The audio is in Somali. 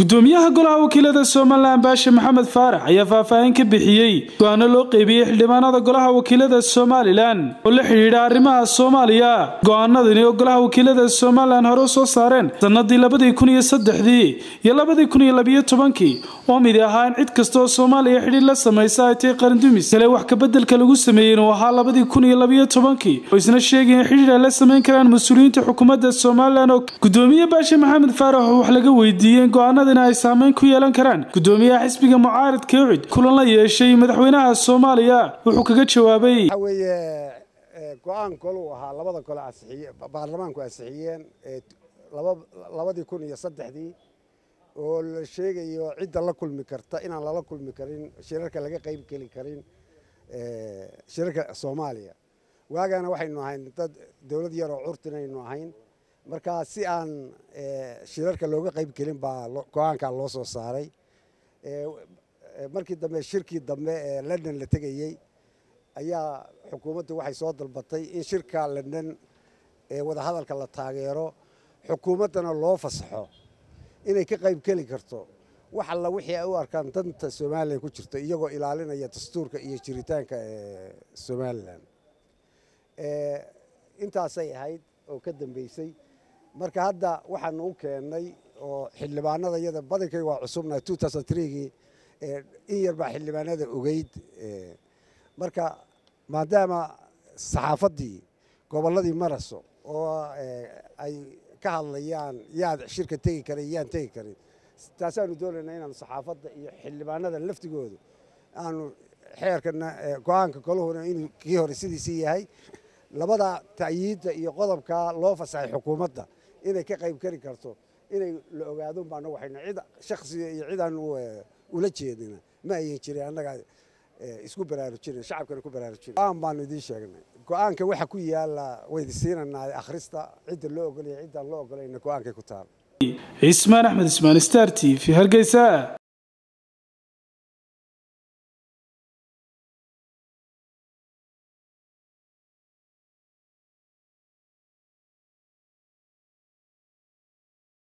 gudoomiyaha golaha wakiilada somalilan baashe maxamed faarax ayaa faahfaahin ka bixiyey go-aano loo qeybiyey xildhibaanada golaha wakiilada somalilan oo la xidhiidha arrimaha soomaaliya go-aanadani oo golaha wakiilada somalilan hore u soo saareen sanadii labadii kun iyo saddexdii iyo labadii kun iyo labiyo tobankii oo midi ahaa in cid kasta oo soomaaliya xidhiir la samaysa ay tahay qarandumis kale wax kabeddelka lagu sameeyey inuu ahaa labadii kun iyo labiyo tobankii oo isna sheegay in xidhiir ay la samayn karaan mas-uuliyiinta xukuumadda somalilan oo gudoomiye baashe maxamed faarax oo wax laga weydiiyey go-aanadani ay saameyn ku yeelan karaan gudoomiyaha xisbiga mucaaridka ucid kulan la yeeshay madaxweynaha soomaaliya wuxuu kaga jawaabay waxa weeye go-aan koluu ahaa labada kole asixiye baarlamaanku ansixiyeen labadii kun iyo saddexdii oo la sheegayo cidda la kulmi karta inaan lala kulmi karin shirarka laga qayb geli karin shirarka soomaaliya waagaana waxaynu ahayn dad dowlad yaroo curtinaynu ahayn markaa si aan shirarka looga qayb gelin baa go-aankaa loo soo saaray markii dambe shirkii dambe ee london la tegayey ayaa xukuumaddu waxay soo dalbatay in shirka london ee wadahadalka la taageero xukuumaddana loo fasaxo inay ka qayb geli karto wax alla wixii ay u arkaan danta somalilan ku jirto iyagoo ilaalinaya dastuurka iyo jiritaanka somalilan intaasay ahayd oo ka dambeysay marka hadda waxaanu u keennay oo xildhibaanada iyada badankay waa cusubnahay gii in yar baa xildhibaanada ogeyd marka maadaama saxaafaddii gobolladii maraso oo ay ka hadlayaan yaad shirka tegi karin yaan tegi karin taasaanu doonaynaa inaanu saxaafadda iyo xildhibaanada laftigoodu aanu xeerkana go-aanka koluhuna inuu kii hore sidiisii yahay labada ta'yiidda iyo qodobka loo fasaxay xukuumadda inay ka qayb kari karto inay la ogaadon baana waxayna cid shaksiga iyo cidaan ula jeedina ma ayan jirin annaga isku baraarujina shacabkana ku baraarujina go-aan baanu idiin sheegnay go-aanka waxa ku yaala waydi siinanaa akhrista cidda loo ogolaya ciddaan loo ogolayna go-aankay ku taal cismaan axmed ismaan star t v hargeysa